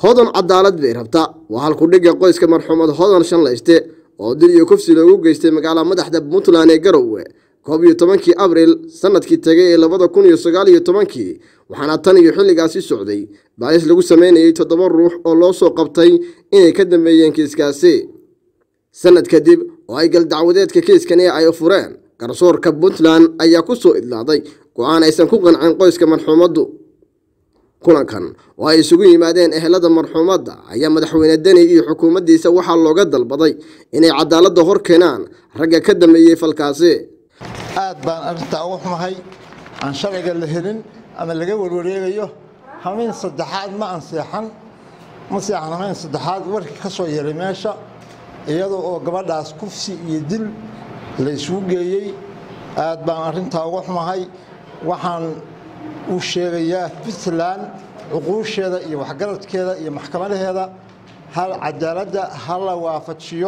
hodan cadaalad bay rabta waa halkudhigga qoyska marxuumad hodan shanlayste oo dil iyo kufsi loogu geystay magaalada madaxda puntland ee garowe koob iyo tobankii abril sanadkii tegay ee labada kun iyo sagaal iyo tobankii waxaana tan iyo xilligaasi socday baalis lagu sameynayay toddoba ruux oo loo soo qabtay inay ka dambeeyeen kiiskaasi sanad kadib oo ay galdacwadeedka kiiskani ay fureen garsoorka puntland ayaa ku soo idlaaday go-aan aysan ku qancin qoyska marxuumaddu kulankan oo ay isugu yimaadeen ehelada marxuumadda ayaa madaxweyne deni iyo xukuumaddiisa waxaa looga dalbaday inay cadaaladda hor keenaan ragga ka dambeeyey falkaasi aad baan arrintaa uga xumahay aan sharciga la helin ama laga warwareegayo hamayn saddexaad ma anseexan ma seexan hamayn saddexaad warkii ka soo yeray meesha iyadoo oo gabadhaas kufsi iyo dil la isugu geeyey aad baan arrintaa uga xumahay waxaan u sheegayaa puntland cuquusheeda iyo waxgaradkeeda iyo maxkamadaheeda hal cadaaladda ha la waafajiyo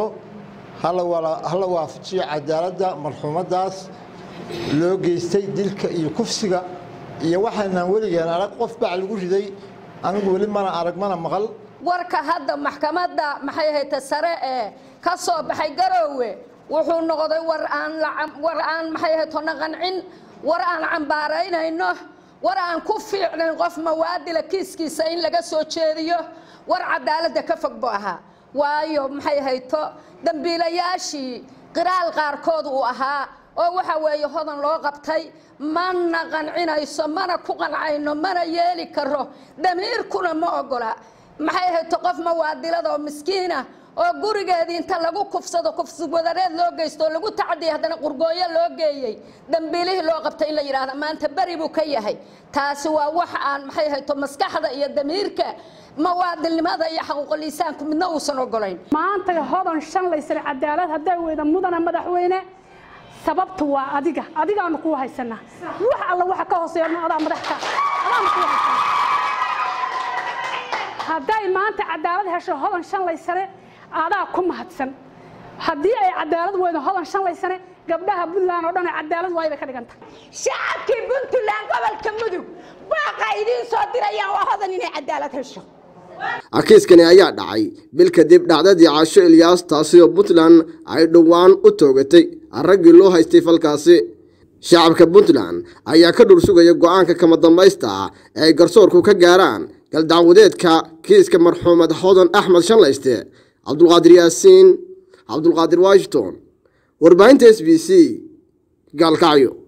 hala waafajiyo cadaaladda marxuumaddaas loo geystay dilka iyo kufsiga iyo waxaynaan weligeen arag qof bac lagu riday anigu weli mana arag mana maqal warka hadda maxkamadda maxay ahayta sare ee ka soo baxay garoowe wuxuu noqday war aan war aan maxay ahayto naqancin war aan cambaaraynayno war aan ku fiicnayn qof mawaadila kiiskiisa in laga soo jeediyo war cadaaladda ka fog bu ahaa waayo maxay hayto dambiilayaashii qiraal qaarkood uu ahaa oo waxa weeye hodan loo qabtay mana qancinayso mana ku qancayno mana yeeli karo damiirkuna ma ogola maxay hayto qof mawaadilada oo miskiina oo gurigeedii inta lagu kufsado kufsi wadareed loo geysto oo lagu tacadiyay haddana qurgooyo loo geeyey dambiilihii loo qabtay in la yidhaahda maanta beri buu ka yahay taasi waa wax aan maxay hayto maskaxda iyo damiirka mawaadilnimada iyo xaquuqliisaanku midna uusan ogolayn maanta hodan shan laysar cadaalad hadday weyda mudana madaxweyne sababtu waa adiga adigaanu kuu haysanaa wax alla waxa ka hooseeya adaa madaxka adaanu kuu haysanaa hadday maanta cadaalad hesho hodan shan laysane adaa ku mahadsan haddii ay cadaalad weydo hodan shan laysane gabdhaha puntland oo dhan cadaalad waay bay ka dhiganta shacabkii puntland gobolka mudug baaqa idiin soo dirayaan waa hodan inay cadaalad hesho kiiskani ayaa dhacay bil kadib dhacdadii caasho ilyaas taasi oo puntland ay dhowaan u toogatay raggii loo haystay falkaasi shacabka puntland ayaa ka dhur sugaya go-aanka kama dambaysta ah ee ay garsoorku ka gaaraan galdacwadeedka kiiska marxuumad hodan axmed shanlayste cabdulqaadir yaasiin cabdulqaadir washington warbaahinta s b c gaalkacyo